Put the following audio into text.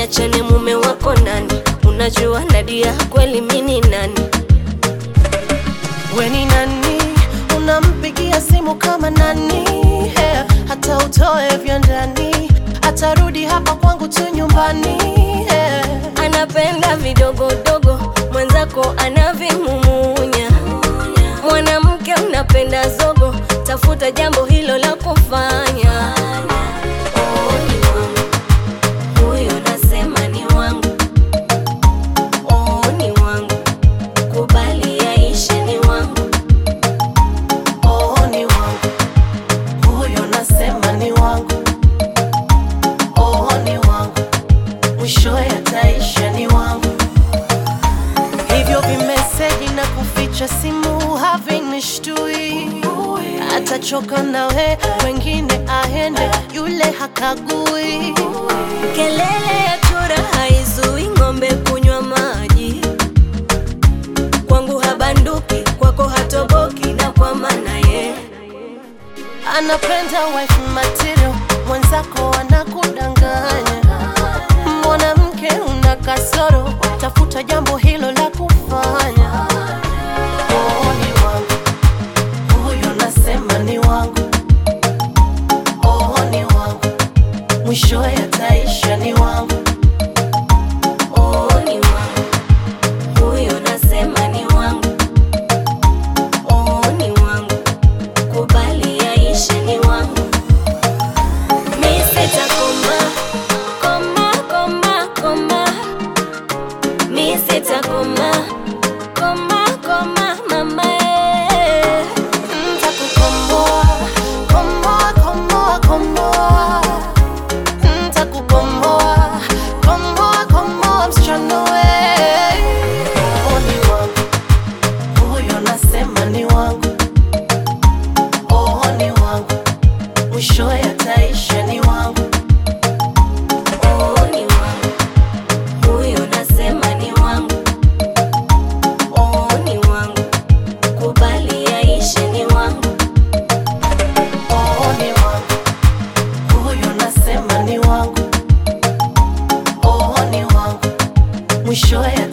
niachane mume wako nani? Unajua Nadia kweli mini nani? We ni nani? Unampigia simu kama nani? Yeah, hata utoe vya ndani, atarudi hapa kwangu tu nyumbani. Yeah. Anapenda vidogodogo, mwenzako anavimumunya. Mwanamke unapenda zogo, tafuta jambo hilo la kufanya. Oh, ni wangu. Huyo nasema ni wangu. Oh, ni wangu. Kubali yaishe ni wangu. Oh, ni wangu huyo, nasema ni wangu. Oh, ni wangu mwisho yataisha, ni wangu. Hivyo vimeseji na kuficha simu havinishtui, atachoka nawe, wengine aende, yule hakagui. Kelele ya chura haizui ng'ombe kunywa maji. Kwangu habanduki, kwako hatoboki, na kwa maana ye Anapenda wife material, mwenzako anakudanganya. Mwanamke una kasoro, tafuta jambo hilo la kufanya. Oh, ni wangu huyo, nasema ni wangu. Oh, ni wangu mwisho yataisha, ni wangu. oh, ni wangu. Huyo nasema ni wangu. Oh, ni wangu. Kubali yaishe ni wangu. Mi sitakoma, koma, koma, koma. Mi sitakoma, koma, koma, mama eh. Ntakukomboa, komboa, komboa, komboa. Ntakukomboa, komboa, komboa, msichana we. Oh, ni wangu. Huyo nasema ni wangu. Oh, ni wangu. Mwisho yataisha ni wangu. Oh, ni wangu. Huyo nasema ni wangu. Oh, ni wangu. Kubali yaishe ni wangu. Oh, ni wangu. Huyo nasema ni wangu. Oh, ni wangu. Mwisho